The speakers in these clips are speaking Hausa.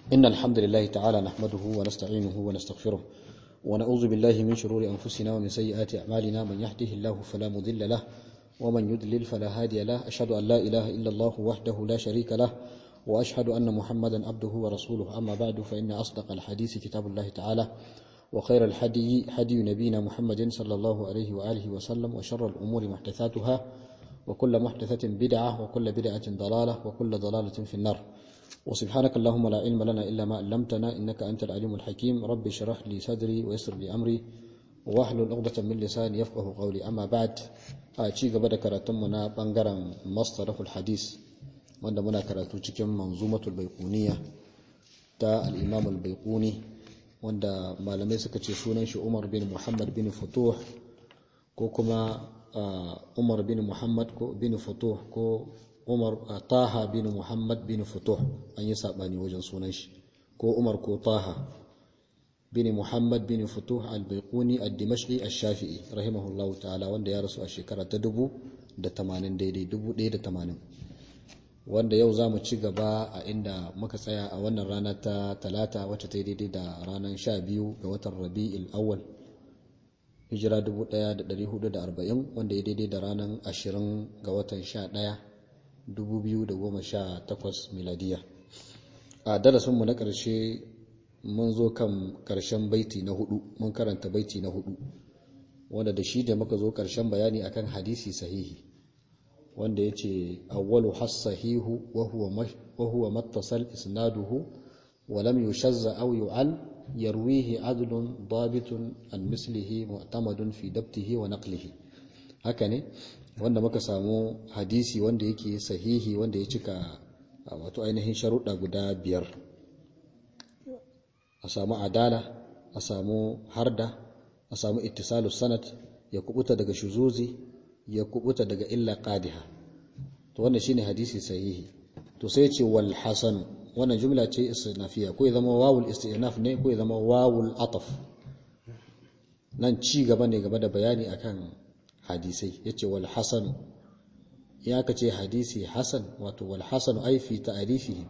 إن الحمد لله تعالى نحمده ونستعينه ونستغفره ونعوذ بالله من شرور أنفسنا ومن سيئات أعمالنا من يهده الله فلا مضل له ومن يضلل فلا هادي له أشهد أن لا إله إلا الله وحده لا شريك له وأشهد أن محمدا عبده ورسوله أما بعد فإن أصدق الحديث كتاب الله تعالى وخير الحدي حدي نبينا محمد صلى الله عليه وآله وسلم وشر الأمور محدثاتها وكل محدثة بدعة وكل بدعة ضلالة وكل ضلالة في النار وسبحانك اللهم لا علم لنا إلا ما علمتنا إنك أنت العليم الحكيم ربي اشرح لي صدري ويسر لي أمري واحلل عقدة من لساني يفقه قولي أما بعد أشي قبل كراتمنا بانغران مصطلح الحديث wanda muna karatu cikin manzumatul baiquniya ta al-imam al-baiquni wanda malamai suka ce sunan shi Umar bin Muhammad bin Futuh ko kuma Umar bin Muhammad ko bin Futuh ko Umar Taha bin Muhammad bin Futuh an yi sabani wajen sunan shi ko Umar ko Taha bin Muhammad bin Futuh al-Baiquni ad-Dimashqi ash-Shafi'i rahimahullahu ta'ala wanda ya rasu a shekara ta 1080 daidai 1080 wanda yau za mu ci gaba a inda muka tsaya a wannan rana ta talata wacce ta yi daidai da ranar sha biyu ga watan rabi'il awwal hijira 1440 wanda ya daidai da ranar ashirin ga watan sha ɗaya 2018 miladiya a darasinmu na ƙarshe mun zo kan ƙarshen baiti na hudu mun karanta baiti na hudu wanda da shi da muka zo ƙarshen bayani akan hadisi sahihi wanda ya ce awwalu hassahihu wa huwa mattasal isnaduhu wa lam yushazza aw yu'al yarwihi adlun dabitun an mislihi mu'tamadun fi dabtihi wa naqlihi haka ne wanda muka samu hadisi wanda yake sahihi wanda ya cika wato ainihin sharuɗa guda biyar a samu adala a samu harda a samu ittisalus sanad ya kubuta daga shuzuzi ya kubuta daga illa qadiha to wannan shine hadisi sahihi to sai ce wal hasan wannan jumla ce istinafiya ko ya zama wawul istinaf ne ko ya zama wawul ataf nan ci gaba ne game da bayani akan hadisai yace wal hasan ya kace hadisi hasan wato wal hasan ai fi ta'rifihi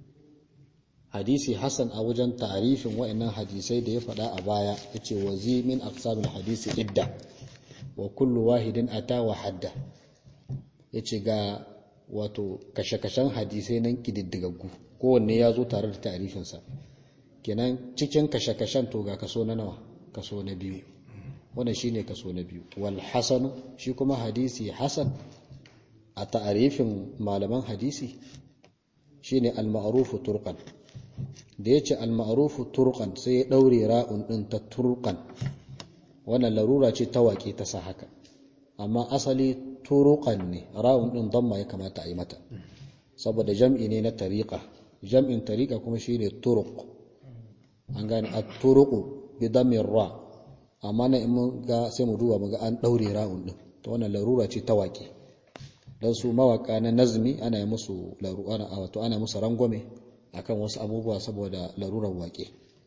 hadisi hasan a wajen ta'rifin wa'annan hadisai da ya faɗa a baya yace wazi min aqsamil hadisi idda wa kullu wahidin ata wa hadda yace ga wato kashe-kashen hadisai nan kididdigaggu kowanne ya zo tare da ta'rifinsa kenan cikin kashe-kashen to ga kaso na nawa kaso na biyu wannan shine kaso na biyu wal hasan shi kuma hadisi hasan a ta'rifin malaman hadisi shine al ma'ruf turqan da yace al ma'ruf turqan sai ya daure ra'un din ta turqan wannan larura ce ta waƙe ta sa haka amma asali turuqan ne ra'un din damma ya kamata a yi mata saboda jam'i ne na tariqa jam'in tariqa kuma shine turuq an gane at-turuqu bi damir ra amma na in mun ga sai mu duba muga an daure ra'un din to wannan larura ce ta waƙe dan su mawaka na nazmi ana yi musu larura wato ana musu rangwame akan wasu abubuwa saboda larurar waƙe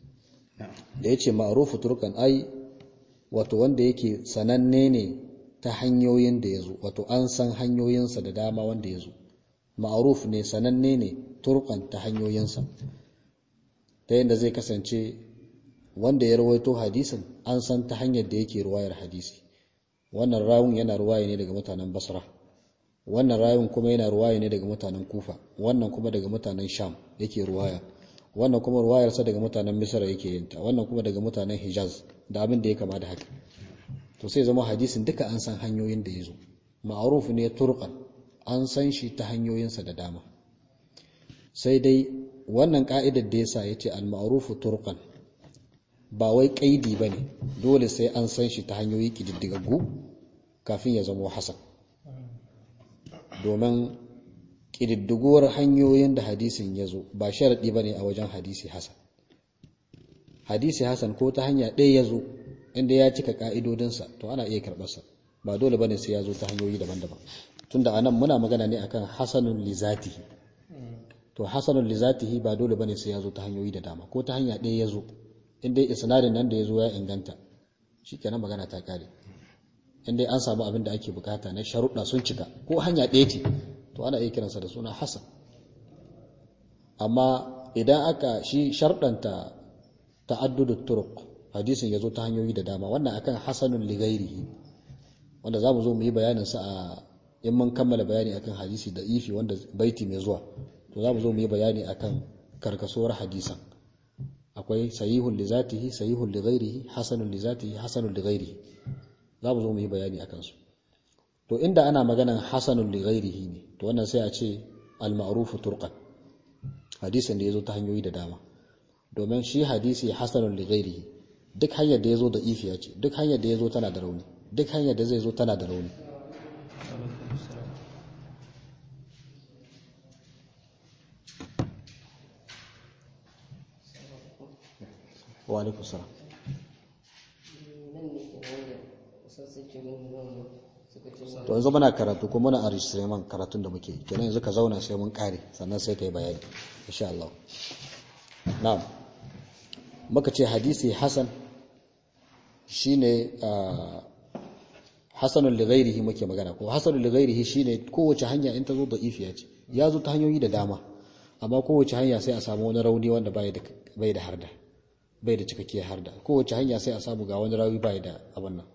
da yace ma'rufu turqan ai wato wanda yake sananne ne ta hanyoyin da ya zo wato an san hanyoyinsa da dama wanda ya zo ma'aruf ne sananne ne turkan ta hanyoyinsa ta yadda zai kasance wanda ya rawaito hadisin an san ta hanyar da yake ruwayar hadisi wannan rawun yana ruwaya ne daga mutanen basra wannan rawun kuma yana ruwaya ne daga mutanen kufa wannan kuma daga mutanen sham yake ruwaya wannan kuma ruwayarsa daga mutanen misra yake yinta wannan kuma daga mutanen hijaz da abin da ya kama da haka to sai zama hadisin duka an san hanyoyin da ya zo ma'aruf ne turqan an san shi ta hanyoyinsa da dama sai dai wannan ka'idar da yasa yace al-ma'ruf turqan ba wai kaidi bane dole sai an san shi ta hanyoyi kididdigaggu kafin ya zama hasan domin kididdiguwar hanyoyin da hadisin ya zo ba sharadi bane a wajen hadisi hasan hadisi hasan ko ta hanya ɗaya ya zo inda ya cika ka'idodinsa to ana iya karɓarsa ba dole bane sai ya zo ta hanyoyi daban-daban tunda anan muna magana ne akan hasanun lizatihi to hasanun lizatihi ba dole bane sai ya zo ta hanyoyi da dama ko ta hanya ɗaya ya zo inda isnadin nan da ya zo ya inganta shikenan magana ta kare inda an samu abin da ake bukata na sharuɗa sun cika ko hanya ɗaya ce to ana iya kiransa da suna hasan amma idan aka shi sharɗanta ta'addudu turuq hadisin ya zo ta hanyoyi da dama wannan akan hasanun ligairihi wanda za mu zo mu yi bayanin sa a in mun kammala bayani akan hadisi da ifi wanda baiti mai zuwa to za mu zo mu yi bayani akan karkasuwar hadisan akwai sahihun li zatihi sahihun li ghairihi hasanun li zatihi hasanun li ghairihi za mu zo mu yi bayani akan su to inda ana maganan hasanun li ghairihi ne to wannan sai a ce al ma'rufu turqan hadisin da yazo ta hanyoyi da dama domin shi hadisi hasanun li ghairihi duk hanyar da yazo da ifiya ce duk hanyar da yazo tana da rauni duk hanyar da zai zo tana da rauni wa alaikum salam to yanzu muna karatu kuma muna enregistrement karatun da muke kenan yanzu ka zauna sai mun kare sannan sai ka yi bayani insha Allah na'am muka ce hadisi hasan shine hasanul li ghairihi muke magana ko hasanul li ghairihi shine kowace hanya in ta zo da ifiya ce ya zo ta hanyoyi da dama amma kowace hanya sai a samu wani rauni wanda bai da bai da harda bai da cikakkiyar harda kowace hanya sai a samu ga wani rawi bai da abin nan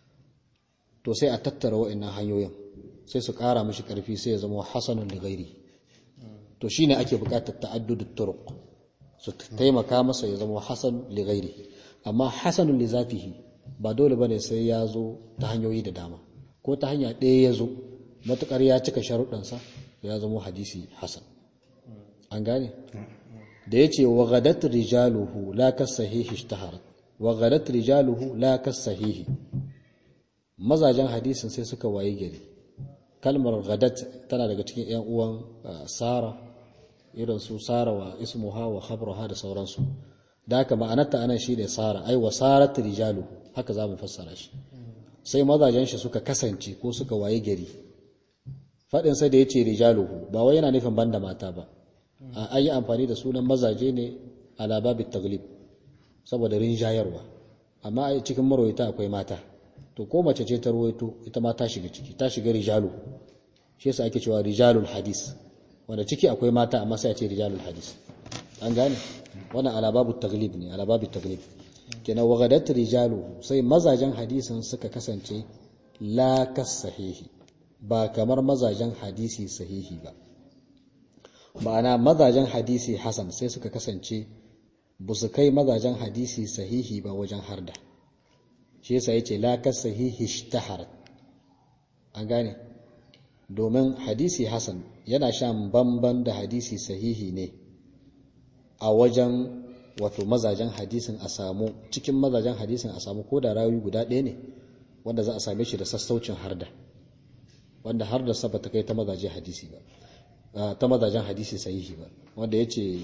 to sai a tattara wa'annan hanyoyin sai su ƙara mishi ƙarfi sai ya zama hasanun da gairi to shine ake buƙatar ta'addudut turuq su taimaka masa ya zama hasan li gairi amma hasanun li zatihi ba dole bane sai ya zo ta hanyoyi da dama ko ta hanya ɗaya ya zo matukar ya cika sharuɗansa ya zama hadisi hasan an gane da yace wa ghadat rijaluhu la kasahihi ishtaharat wa ghadat rijaluhu la kasahihi mazajen hadisin sai suka waye gari kalmar gadat tana daga cikin 'yan uwan sara irin su sara wa ismuha wa khabruha da sauransu da haka ma'anarta anan shine sara ai wa sarat rijalu haka za mu fassara shi sai mazajen shi suka kasance ko suka waye gari fadin sa da yace rijaluhu ba wai yana nufin banda mata ba a ayi amfani da sunan mazaje ne ala babit taglib saboda rinjayarwa amma a cikin marwayata akwai mata to ko mace ce ta ruwaito ita ma ta shiga ciki ta shiga rijalu shi yasa ake cewa rijalul hadis wanda ciki akwai mata amma sai a ce rijalul hadis an gane wannan alababu taglib ne alababu taglib kenan wagadat rijalu sai mazajen hadisin suka kasance la sahihi ba kamar mazajen hadisi sahihi ba ma'ana mazajen hadisi hasan sai suka kasance ba su kai mazajen hadisi sahihi ba wajen harda shi yasa yace la kasahihi ishtaharat an gane domin hadisi hasan yana shan bamban da hadisi sahihi ne a wajen wato mazajen hadisin a samu cikin mazajen hadisin a samu ko da rawi guda ɗaya ne wanda za a same shi da sassaucin harda wanda har da saba ta kai ta mazaje hadisi ba ta mazajen hadisi sahihi ba wanda yace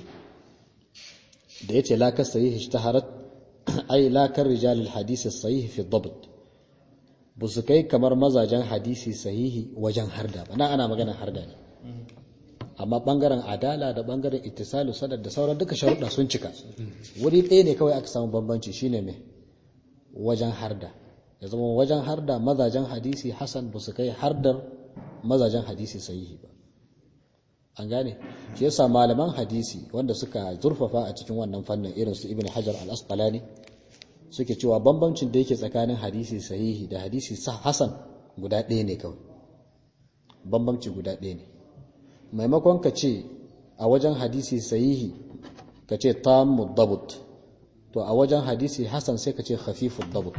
da yace la kasahihi ishtaharat ai lakar rijalil hadisi sahihi fi dabt ba su kai kamar mazajen hadisi sahihi wajen harda ba na ana maganar harda ne amma bangaren adala da bangaren ittisalu sadar da sauran duka sharuɗa sun cika wuri ɗaya ne kawai aka samu bambanci shine mai wajen harda ya zama wajen harda mazajen hadisi hasan ba su kai hardar mazajen hadisi sahihi ba an gane shi yasa malaman hadisi wanda suka zurfafa a cikin wannan fannin irin su ibn hajar al-asqalani suke cewa bambancin da yake tsakanin hadisi sahihi da hadisi hasan guda ɗaya ne kawai bambanci guda ɗaya ne maimakon ka ce a wajen hadisi sahihi ka ce tammu dabut to a wajen hadisi hasan sai ka ce khafifu dabut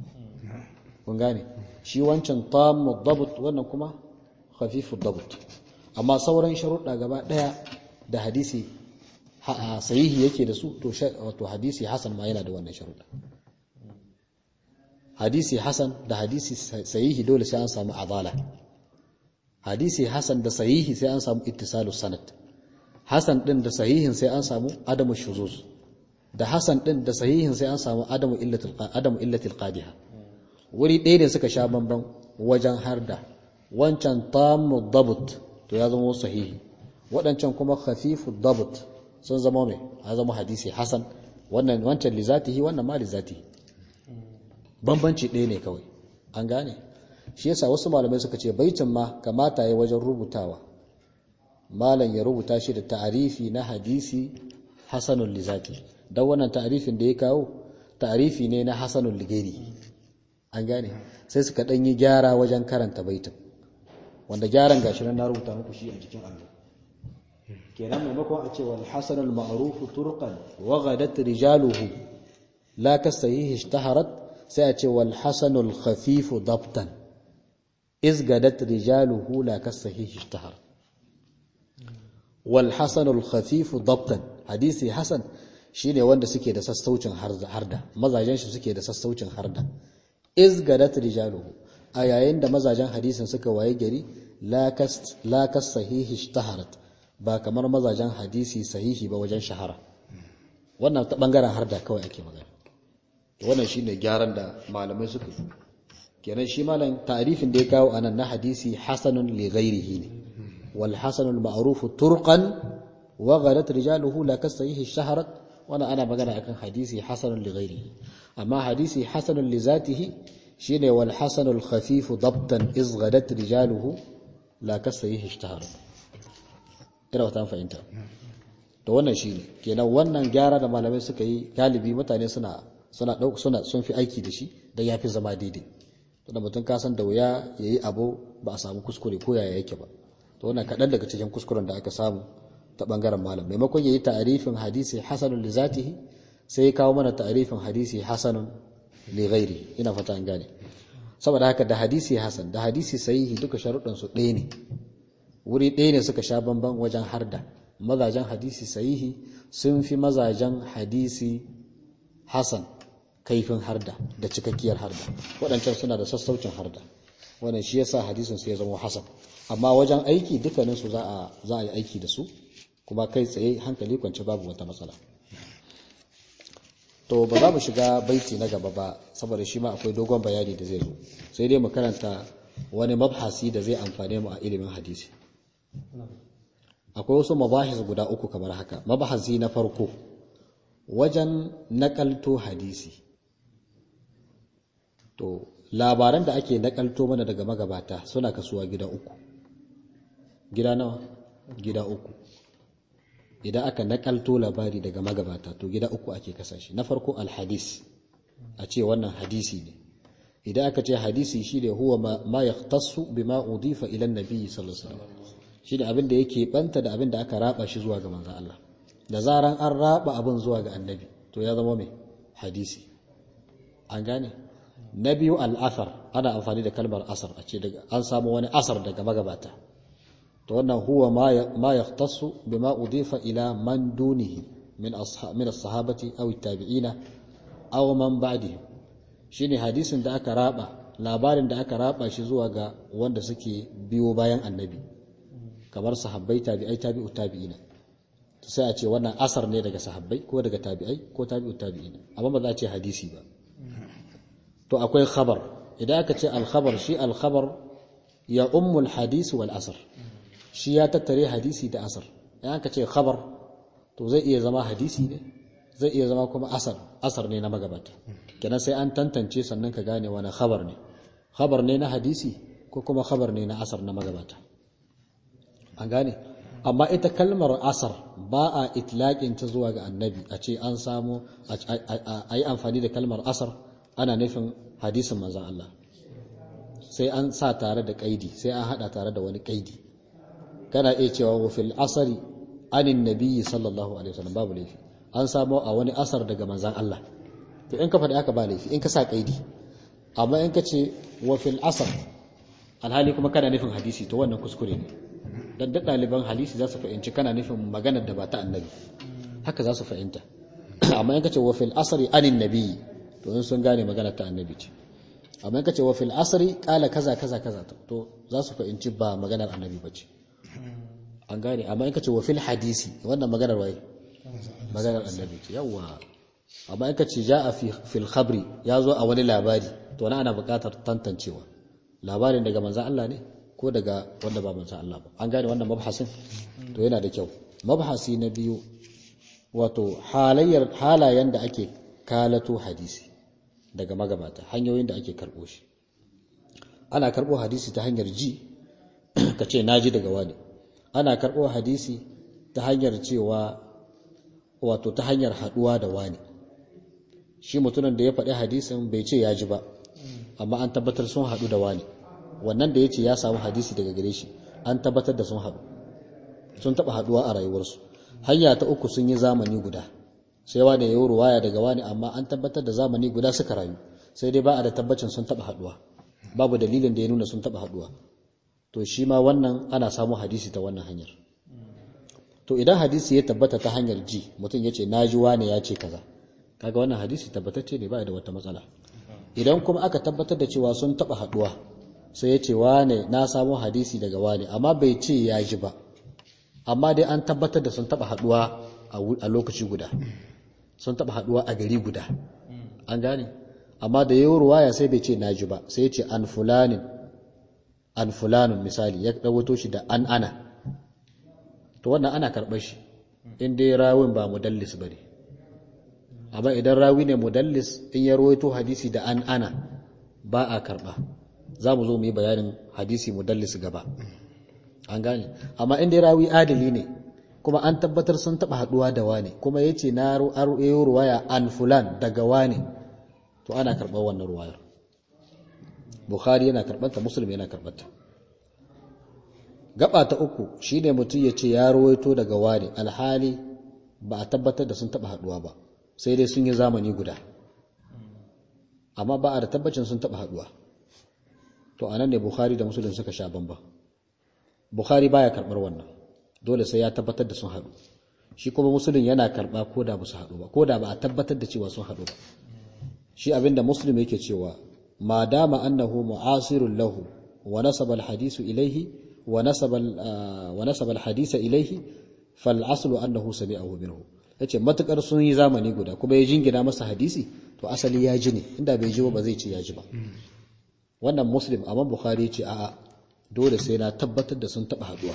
kun gane shi wancan tammu dabut wannan kuma khafifu dabut amma sauran sharuɗa gaba ɗaya da hadisi sahihi yake da su to hadisi hasan ma yana da wannan sharuɗa hadisi hasan da hadisi sahihi dole sai an samu adala hadisi hasan da sahihi sai an samu ittisalus sanad hasan din da sahihin sai an samu adamu shuzuz da hasan din da sahihin sai an samu adamu illatul adamu illatil qadiha wuri ɗaya ne suka sha bamban wajen harda wancan tammu dabut to ya zama sahihi waɗancan kuma khafifu dabut sun zama mai ya zama hadisi hasan wannan wancan li zatihi wannan ma li zatihi bambanci ɗaya ne kawai an gane shi yasa wasu malamai suka ce baitin ma kamata ya wajen rubutawa malam ya rubuta shi da ta'arifi na hadisi hasanul lizati dan wannan ta'rifin da ya kawo ta'rifi ne na hasanul ligeri an gane sai suka dan yi gyara wajen karanta baitin wanda gyaran gashi nan na rubuta muku shi a cikin allo kenan maimakon a ce wal hasanul ma'ruf turqan wa ghadat rijaluhu la kasayhi ishtaharat sai a ce wal hasanul khafif dabtan iz gadat rijaluhu la kasayhi ishtaharat wal hasanul khafif dabtan hadisi hasan shine wanda suke da sassaucin harda mazajen shi suke da sassaucin harda iz gadat rijaluhu a yayin da mazajen hadisin suka waye gari la kas sahihi ishtaharat ba kamar mazajen hadisi sahihi ba wajen shahara wannan ta bangaren harda kawai ake magana wannan shine gyaran da malamai suka yi kenan shi malam ta'rifin da ya kawo anan na hadisi hasanun li ghairihi ne wal hasanul ma'ruf turqan wa ghalat rijaluhu la kas sahihi ishtaharat wannan ana magana akan hadisi hasanun li ghairihi amma hadisi hasanun li zatihi shine wal hasanul khafif dabtan iz ghadat rijaluhu la kasayihi ishtahara ina wata fahimta to wannan shine kenan wannan gyara da malamai suka yi galibi mutane suna suna dauka suna sun fi aiki da shi dan yafi zama daidai to da mutum ka san da wuya yayi abu ba a samu kuskure ko yaya yake ba to wannan kadan daga cikin kuskuren da aka samu ta bangaren malam maimakon yayi ta'rifin hadisi hasanun li zatihi sai ya kawo mana ta'rifin hadisi hasanun li ghairi ina fata an gane saboda haka da hadisi hasan da hadisi sahihi duka sharuɗan su ɗaya ne wuri ɗaya ne suka sha bamban wajen harda mazajen hadisi sahihi sun fi mazajen hadisi hasan kaifin harda da cikakkiyar harda waɗancan suna da sassaucin harda wannan shi yasa hadisin su ya zama hasan amma wajen aiki dukkanin su za a za a yi aiki da su kuma kai tsaye hankali kwance babu wata matsala to ba za mu shiga baiti na gaba ba saboda shi ma akwai dogon bayani da zai zo sai dai mu karanta wani mabhasi da zai amfane mu a ilimin hadisi akwai wasu mabahis guda uku kamar haka mabhasi na farko wajen nakalto hadisi to labaran da ake nakalto mana daga magabata suna kasuwa gida uku gida nawa gida uku idan aka nakalto labari daga magabata to gida uku ake kasashe na farko alhadis a ce wannan hadisi ne idan aka ce hadisi shi ne huwa ma yahtassu bima udifa ila annabi sallallahu alaihi wasallam shi ne abin da yake banta da abin da aka raba shi zuwa ga manzon Allah da zaran an raba abin zuwa ga annabi to ya zama mai hadisi an gane na biyu al'athar ana amfani da kalmar asar a ce an samu wani asar daga magabata to wannan huwa ma yahtassu bima udifa ila man dunihi min ashab min as-sahabati aw at-tabi'ina aw man ba'dihim shine hadisin da aka raba labarin da aka raba shi zuwa ga wanda suke biyo bayan annabi kamar sahabbai tabi'ai tabi'u tabi'ina to sai a ce wannan asar ne daga sahabbai ko daga tabi'ai ko tabi'u tabi'ina amma ba za a ce hadisi ba to akwai khabar idan aka ce al-khabar shi al-khabar ya ummul hadisi wal asr shi ya tattare hadisi da asar idan aka ce khabar to zai iya zama hadisi ne zai iya zama kuma asar asar ne na magabata kenan sai an tantance sannan ka gane wani khabar ne khabar ne na hadisi ko kuma khabar ne na asar na magabata an gane amma ita kalmar asar ba a itlaƙin ta zuwa ga annabi a ce an samu a yi amfani da kalmar asar ana nufin hadisin manzan Allah sai an sa tare da kaidi sai an hada tare da wani kaidi kana iya cewa wa fil asari anin nabiyyi sallallahu alaihi wasallam babu laifi an samu a wani asar daga manzan Allah to in ka faɗi haka ba laifi in ka sa kaidi amma in ka ce wa fil asar alhali kuma kana nufin hadisi to wannan kuskure ne dan da ɗaliban hadisi za su fahimci kana nufin maganar da ba ta annabi haka za su fahimta amma in ka ce wa fil asari anin nabiyyi to in sun gane maganar ta annabi ce amma in ka ce wa fil asari kala kaza kaza kaza to za su fahimci ba maganar annabi ba ce an gane amma in ka ce wa fil hadisi wannan maganar waye maganar annabi ce yawa amma in ka ce ja'a fi fil khabri ya zo a wani labari to na ana buƙatar tantancewa labarin daga manzon Allah ne ko daga wanda ba manzon Allah ba an gane wannan mabhasin to yana da kyau mabhasi na biyu wato halayyar halayen da ake kalato hadisi daga magabata hanyoyin da ake karɓo shi ana karɓo hadisi ta hanyar ji ka ce na ji daga wani ana karɓo hadisi ta hanyar cewa wato ta hanyar haduwa da wani shi mutumin da ya faɗi hadisin bai ce ya ji ba amma an tabbatar sun haɗu da wani wannan da ya ce ya samu hadisi daga gare shi an tabbatar da sun haɗu sun taɓa haɗuwa a rayuwarsu hanya ta uku sun yi zamani guda sai wani ya yi ruwaya daga wani amma an tabbatar da zamani guda suka rayu sai dai ba a da tabbacin sun taɓa haɗuwa babu dalilin da ya nuna sun taɓa haɗuwa to shi ma wannan ana samu hadisi ta wannan hanyar to idan hadisi ya tabbata ta hanyar ji mutum ya ce na ji wane ya ce kaza kaga wannan hadisi tabbatacce ne ba da wata matsala idan kuma aka tabbatar da cewa sun taɓa haɗuwa sai ya ce wane na samu hadisi daga wane amma bai ce ya ji ba amma dai an tabbatar da sun taɓa haɗuwa a lokaci guda sun taɓa haɗuwa a gari guda an gane amma da yau ruwaya sai bai ce na ji ba sai ya ce an fulanin an fulanun misali ya ɗawato shi da an ana to wannan ana karɓar shi in dai rawin ba mudallis ba ne amma idan rawi ne mudallis in ya rawaito hadisi da an ana ba a karɓa za mu zo mu yi bayanin hadisi mudallis gaba an gane amma in dai rawi adali ne kuma an tabbatar sun taɓa haɗuwa da wane kuma ya ce na ruwaya an fulan daga wane to ana karɓar wannan ruwayar bukhari yana karɓarta muslim yana karɓarta gaba ta uku shine mutum ya ce ya rawaito daga wani alhali ba a tabbatar da sun taɓa haɗuwa ba sai dai sun yi zamani guda amma ba a da tabbacin sun taɓa haɗuwa to anan ne bukhari da muslim suka sha bamba bukhari baya karɓar wannan dole sai ya tabbatar da sun haɗu shi kuma muslim yana karɓa ko da ba su haɗu ba ko da ba a tabbatar da cewa sun haɗu ba shi abinda muslim yake cewa ما دام أنه معاصر له ونسب الحديث إليه ونسب ونسب الحديث إليه فالأصل أنه سمعه منه yace matukar sun yi zamani guda kuma ya jingina masa hadisi to asali ya ji ne inda bai ji ba zai ce ya ji ba wannan muslim amma bukhari ce a'a dole sai na tabbatar da sun taba haduwa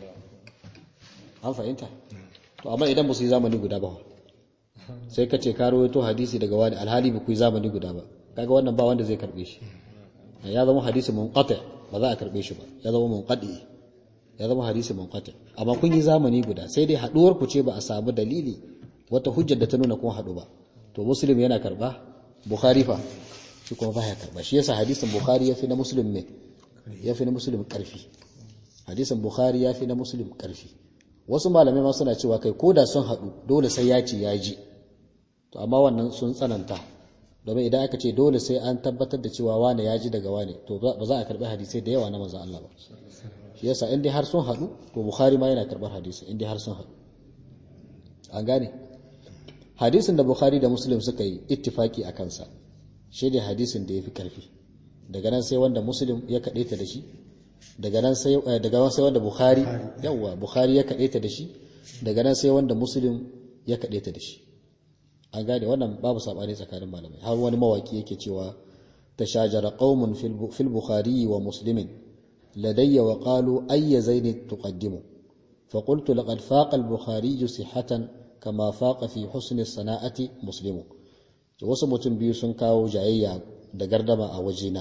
an fahimta to amma idan ba su yi zamani guda ba sai ka ce ka rawaito hadisi daga wani alhali ba ku yi zamani guda ba kaga wannan ba wanda zai karbe shi ya zama hadisi munqati ba za a karbe shi ba ya zama munqati ya zama hadisi munqati amma kun yi zamani guda sai dai haduwar ku ce ba a samu dalili wata hujjar da ta nuna kun hadu ba to muslim yana karba bukhari fa shi kuma baya karba shi yasa hadisin bukhari yafi na muslim ne yafi na muslim karfi hadisin bukhari yafi na muslim karfi wasu malamai ma suna cewa kai koda sun hadu dole sai ya ce ya ji to amma wannan sun tsananta domin idan aka ce dole sai an tabbatar da cewa wane ya ji daga wane to ba za a karbi hadisai da yawa na manzon Allah ba shi yasa in dai har sun haɗu to Bukhari ma yana karbar hadisi in dai har sun haɗu an gane hadisin da Bukhari da Muslim suka yi ittifaki a kansa shi ne hadisin da yafi karfi daga nan sai wanda Muslim ya kaɗaita da shi daga nan sai daga nan sai wanda Bukhari yawa Bukhari ya kaɗaita da shi daga nan sai wanda Muslim ya kaɗaita da shi an gane wannan babu sabani tsakanin malamai har wani mawaki yake cewa tashajara qaumun fil bukhari wa muslimin ladayya wa qalu ayya zaini tuqaddimu fa qultu laqad faqa al bukhari sihhatan kama faqa fi husni sana'ati muslimu wasu mutum biyu sun kawo jayayya da gardama a wajena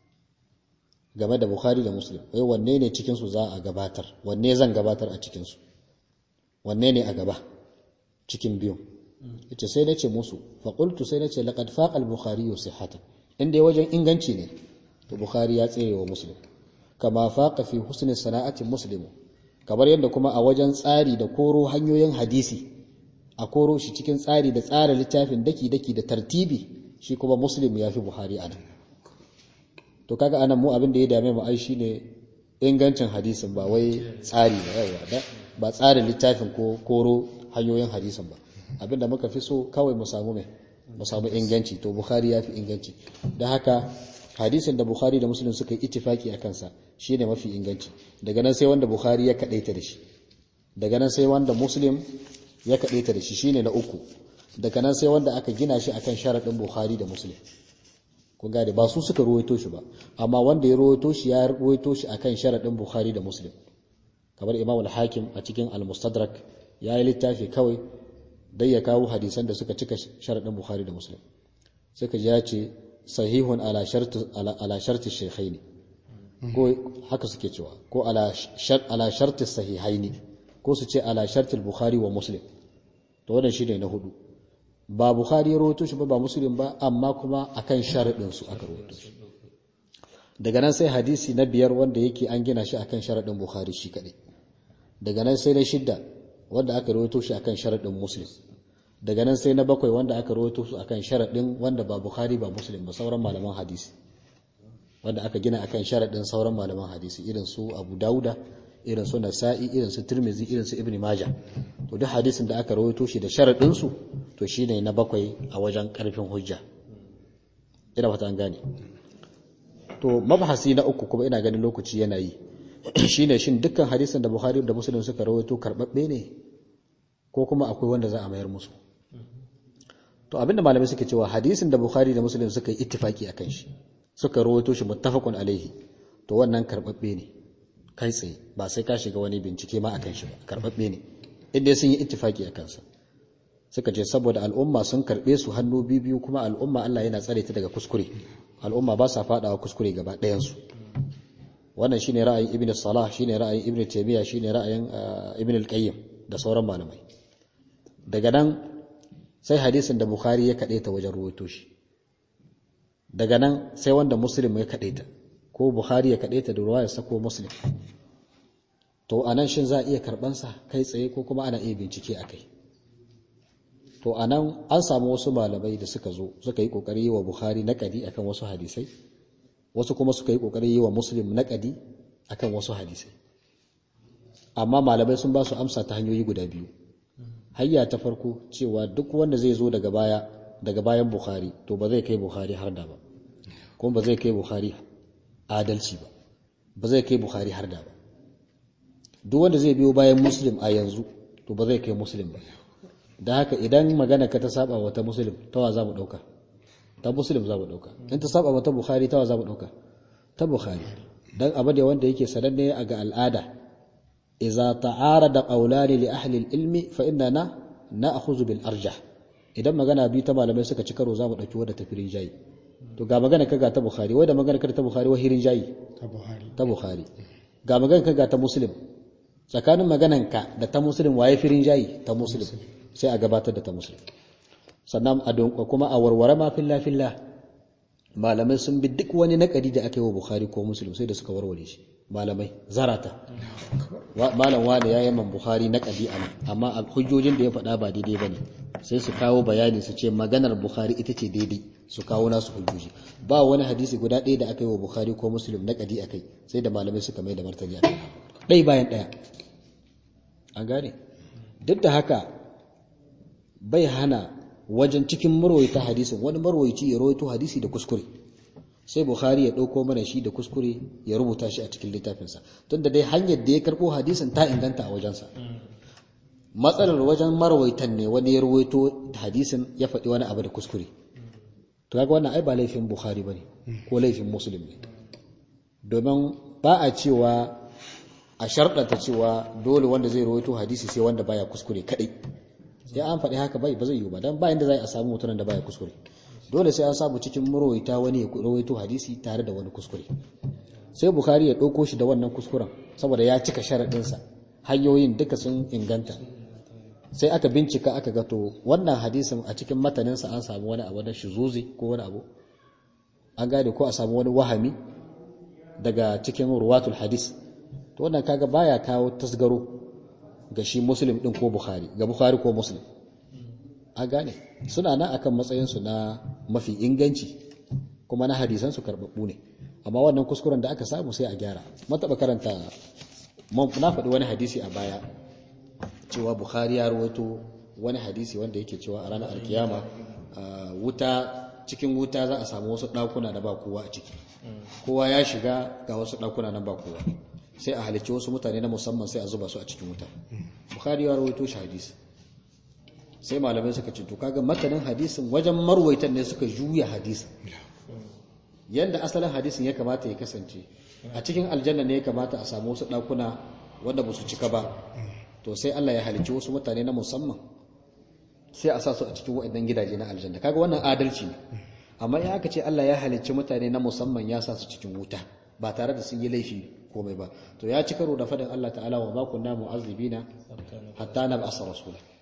game da bukhari da muslim wai wanne ne cikin su za a gabatar wanne zan gabatar a cikin su wanne ne a gaba cikin biyu yace sai nace musu fa qultu sai nace laqad faqa al-bukhari sihhatan inda wajen inganci ne to bukhari ya tsere wa muslim kama faqa fi husni sana'ati muslim kamar yadda kuma a wajen tsari da koro hanyoyin hadisi a koro shi cikin tsari da tsara littafin daki daki da tartibi shi kuma muslim ya fi buhari anan to kaga anan mu abin da ya dame mu ai shine ingancin hadisin ba wai tsari ba yawa ba tsarin littafin ko koro hanyoyin hadisin ba abinda muka fi so kawai mu samu mai mu samu inganci to bukhari ya fi inganci don haka hadisin da bukhari da muslim suka yi ittifaki a kansa shine mafi inganci daga nan sai wanda bukhari ya kadaita da shi daga nan sai wanda muslim ya kadaita da shi shine na uku daga nan sai wanda aka gina shi akan sharadin bukhari da muslim kun gane ba su suka ruwaito shi ba amma wanda ya ruwaito shi ya ruwaito shi akan sharadin bukhari da muslim kamar imam al-hakim a cikin al-mustadrak ya yi littafi kawai dai ya kawo hadisan da suka cika sharaɗin Bukhari da Muslim suka ji ya ce sahihun ala sharti shaykhaini ko haka suke cewa ko ala sharti sahihaini ko su ce ala sharti Bukhari wa Muslim to wannan shine na hudu ba bukhari ya rawaito shi ba ba muslim ba amma kuma akan sharadin su aka rawaito shi daga nan sai hadisi na biyar wanda yake an gina shi akan sharadin bukhari shi kadai daga nan sai na shidda wanda aka rawaito shi akan sharadin muslim daga nan sai na bakwai wanda aka rawaito su akan sharadin wanda ba bukhari ba muslim ba sauran malaman hadisi wanda aka gina akan sharadin sauran malaman hadisi irin su abu dauda irin su nasa'i irin su tirmizi irin su ibn majah to duk hadisin da aka rawaito shi da sharadin su to shine na bakwai a wajen karfin hujja ina fata an gane to mabhasi na uku kuma ina ganin lokaci yana yi shine shin dukkan hadisin da bukhari da muslim suka rawaito karbabbe ne ko kuma akwai wanda za a mayar musu to abinda malamai suke cewa hadisin da bukhari da muslim suka yi ittifaki akan shi suka rawaito shi muttafaqun alaihi to wannan karbabbe ne kai tsaye ba sai ka shiga wani bincike ma akan shi ba karbabbe ne inda sun yi ittifaki a kansa suka ce saboda al'umma sun karbe su hannu biyu kuma al'umma Allah yana tsare ta daga kuskure al'umma ba sa fadawa kuskure gaba ɗayan su wannan shine ra'ayin ibn salah shine ra'ayin ibn taymiya shine ra'ayin ibn al-qayyim da sauran malamai daga nan sai hadisin da bukhari ya kade ta wajen ruwaito shi daga nan sai wanda muslim ya kade ta ko bukhari ya kade ta da ruwayar sa ko muslim to anan shin za a iya karban sa kai tsaye ko kuma ana iya bincike akai to anan an samu wasu malamai da suka zo suka yi kokari yi wa bukhari naqadi akan wasu hadisai wasu kuma suka yi kokari yi wa muslim naqadi akan wasu hadisai amma malamai sun ba su amsa ta hanyoyi guda biyu hayya ta farko cewa duk wanda zai zo daga baya daga bayan bukhari to ba zai kai bukhari har da ba kuma ba zai kai bukhari adalci ba ba zai kai bukhari har da ba duk wanda zai biyo bayan muslim a yanzu to ba zai kai muslim ba da haka idan magana ka ta saba wata muslim ta wa za mu dauka ta muslim za mu dauka in ta saba wata bukhari ta wa za mu dauka ta bukhari dan abu da wanda yake sananne a ga al'ada idza ta'arada qawlani li ahli al-ilmi fa innana na'khudhu bil arjah idan magana bi ta malamai suka ci karo za mu dauki wadda tafi rinjayi to ga magana ka ga ta bukhari wai da magana ka ta bukhari wa hirin jayi ta buhari ta bukhari ga magana ka ga ta muslim tsakanin maganan ka da ta muslim waye firin jayi ta muslim sai a gabatar da ta muslim sannan a donko kuma a warware ma filla filla malamai sun bi duk wani nakari da aka yi wa bukhari ko muslim sai da suka warware shi malamai zarata malam wani ya yi man bukhari nakadi a nan amma a hujjojin da ya faɗa ba daidai ba ne sai su kawo bayani su ce maganar bukhari ita ce daidai su kawo nasu hujjoji ba wani hadisi guda ɗaya da aka yi wa bukhari ko muslim nakadi a kai sai da malamai suka mai da martani a kai ɗai bayan ɗaya an gane duk da haka bai hana wajen cikin marwaita hadisin wani marwaici ya rawaito hadisi da kuskure sai bukhari ya ɗauko mana shi da kuskure ya rubuta shi a cikin littafinsa tunda dai hanyar da ya karɓo hadisin ta inganta a wajensa matsalar wajen marwaitan ne wani ya rawaito hadisin ya faɗi wani abu da kuskure to kaga wannan ai ba laifin bukhari bane ko laifin muslim ne domin ba a cewa a sharɗanta cewa dole wanda zai rawaito hadisi sai wanda baya kuskure kadai sai an faɗi haka bai ba zai yiwu ba dan ba inda zai a samu mutumin da baya kuskure dole sai an samu cikin marwaita wani ya rawaito hadisi tare da wani kuskure sai bukhari ya ɗauko shi da wannan kuskuren saboda ya cika sharaɗinsa hanyoyin duka sun inganta sai aka bincika aka ga to wannan hadisin a cikin mataninsa an samu wani abu da shizuzi ko wani abu an gane ko a samu wani wahami daga cikin ruwatul hadis to wannan kaga baya kawo tasgaro ga shi muslim din ko bukhari ga bukhari ko muslim a gane suna nan akan matsayinsu na mafi inganci kuma na hadisansu karɓaɓɓu ne amma wannan kuskuren da aka samu sai a gyara mataɓa karanta na faɗi wani hadisi a baya cewa bukhari ya rawaito wani hadisi wanda yake cewa a ranar alkiyama wuta cikin wuta za a samu wasu ɗakuna da ba kowa a ciki kowa ya shiga ga wasu ɗakuna na ba kowa sai a halicci wasu mutane na musamman sai a zuba su a cikin wuta bukhari ya rawaito shi hadisi sai malamai suka ce to kaga matanin hadisin wajen marwaitan ne suka juya hadisin yanda asalin hadisin ya kamata ya kasance a cikin aljanna ne ya kamata a samu wasu ɗakuna wanda ba su cika ba to sai Allah ya halicci wasu mutane na musamman sai a sa su a cikin waɗannan gidaje na aljanna kaga wannan adalci ne amma in aka ce Allah ya halicci mutane na musamman ya sa su cikin wuta ba tare da sun yi laifi komai ba to ya ci karo da fadin Allah ta'ala wa ma kunna mu'azzibina hatta nab'asa rasula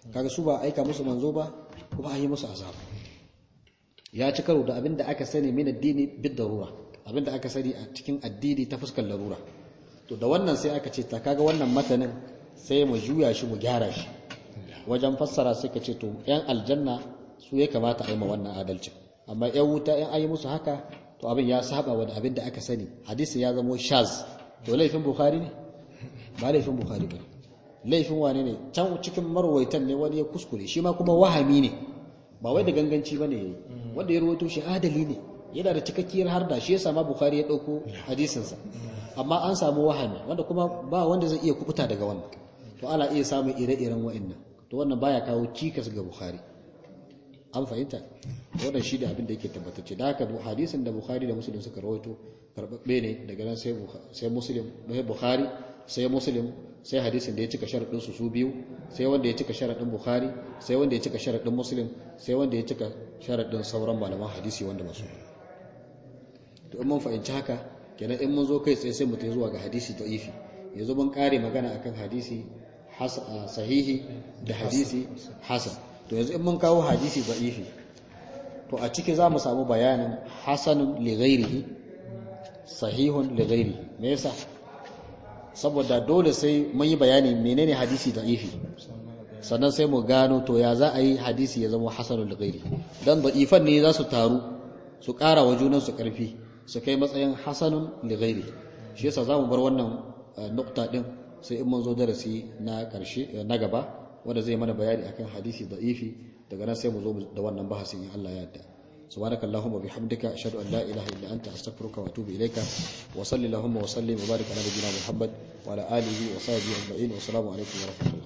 kaga su ba aika musu manzo ba kuma an yi musu azaba ya ci karo da abin da aka sani min addini bid darura abin da aka sani a cikin addini ta fuskar larura to da wannan sai aka ce ta kaga wannan matanin sai mu juya shi mu gyara shi wajen fassara sai ka ce to yan aljanna su ya kamata a yi ma wannan adalci amma yan wuta yan ayi musu haka to abin ya saba wa abin da aka sani hadisi ya zamo shaz to laifin bukhari ne ba laifin bukhari ba laifin wane ne can cikin marwaitan ne wani ya kuskure shi ma kuma wahami ne ba wai da ganganci ba ne wanda ya rawaito shi adali ne yana da cikakkiyar harda shi ya sama bukhari ya ɗauko hadisinsa amma an samu wahami wanda kuma ba wanda zai iya kubuta daga wannan to ana iya samun ire-iren wa'annan to wannan baya kawo cikas ga bukhari an fahimta wannan shi da abin da yake tabbatacce da haka hadisin da bukhari da muslim suka rawaito karbabbe ne daga nan sai sai muslim sai bukhari sai muslim sai hadisin da ya cika sharadin su su biyu sai wanda ya cika sharadin bukhari sai wanda ya cika sharadin muslim sai wanda ya cika sharadin sauran malaman hadisi wanda ba su to in mun fahimci haka kenan in mun zo kai tsaye sai mu tafi zuwa ga hadisi da'ifi yanzu mun kare magana akan hadisi sahihi da hadisi hasan to yanzu in mun kawo hadisi da'ifi to a ciki za mu samu bayanin hasanun li ghairihi sahihun li ghairihi me yasa saboda dole sai mun yi bayani menene hadisi da'ifi sannan sai mu gano to ya za a yi hadisi ya zama hasanun li ghairihi dan da'ifan ne za su taru su ƙara wa junan su ƙarfi su kai matsayin hasanun li ghairihi shi yasa za mu bar wannan nukta din sai in mun zo darasi na ƙarshe na gaba wanda zai mana bayani akan hadisi da'ifi daga nan sai mu zo da wannan bahasin in Allah ya yarda subhanakallahumma bihamdika ashhadu an la ilaha illa anta astaghfiruka wa atubu ilayka wa salli allahumma wa sallim wa barik ala nabiyyina muhammad wa ala alihi wa sahbihi ajma'in wa assalamu alaikum wa rahmatullahi